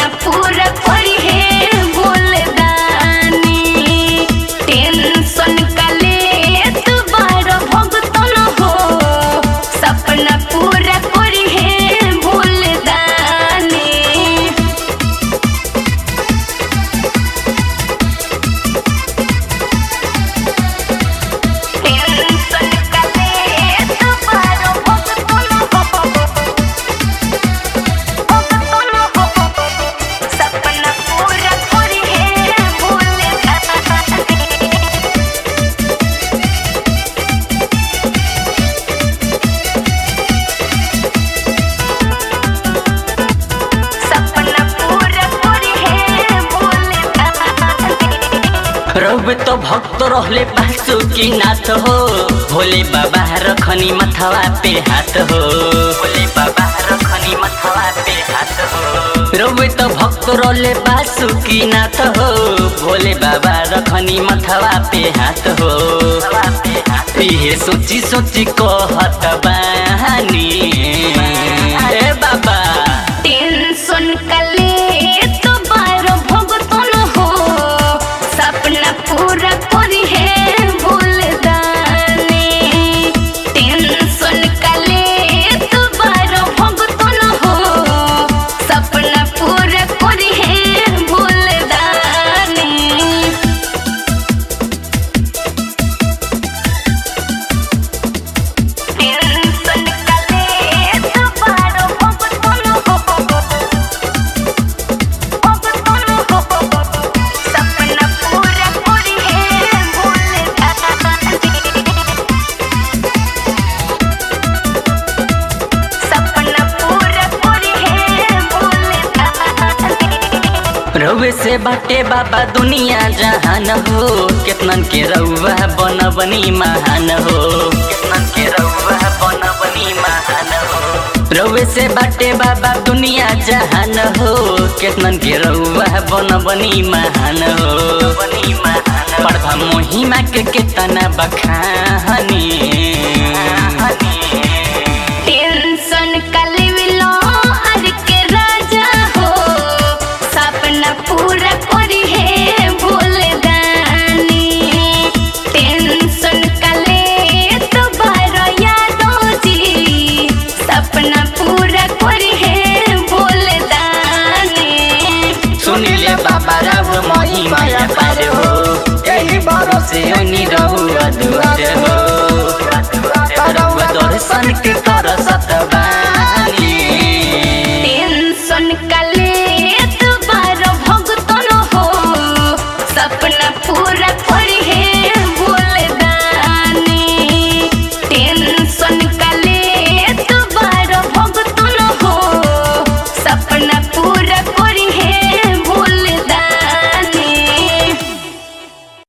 सपना पूरा करी है बोलदानी टेंशन काले तू बार भगतन हो सपना पूरा करी है बोलदानी टेंशन काले तू बार भगतन हो सपना पूरा करी है बोलदानी सपना पूरा करी है बोलदानी रउबे तो भक्त रहले बासु की नाथ हो भोले बाबा रखनी मथवा पे हाथ हो भोले बाबा रखनी मथवा पे हाथ हो रउबे तो भक्त रहले बासु की नाथ हो भोले बाबा रखनी मथवा पे हाथ हो इहे सोची सोची कहत बानी ए बाबा टेंशन काले तो बार भगतन हो सपना पूरा करी है बोलदानी टेंशन काले तो बार भगतन हो सपना पूरा करी है बोलदानी टेंशन काले तो बार भगतन हो भगतन हो सपना पूरा करी है बोलदानी सपना पूरा करी है बोलदानी रउए से बाटे बाबा दुनिया जहान हो केतनन के रउआ बन बनी महान हो केतनन के रउआ बन बनी महान हो रउए से बाटे बाबा दुनिया जहान हो केतनन के रउआ बन बनी महान हो बनी महान पढ़ा मोहिमा के केतना बखानी टेंशन काले विलो अर के राजा हो सपना पूरा करी है बोलदानी टेंशन काले तो बार यादो जी सपना पूरा करी है बोलदानी सुनिले बाबा राव महिमा पार हो यही भरोसे उनी रहु अधुर हो रउआ दर्शन के कर सतबानी टेंशन काले तो बार भगतन हो सपना पूरा करी है बोलदानी टेंशन काले तो बार भगतन हो सपना पूरा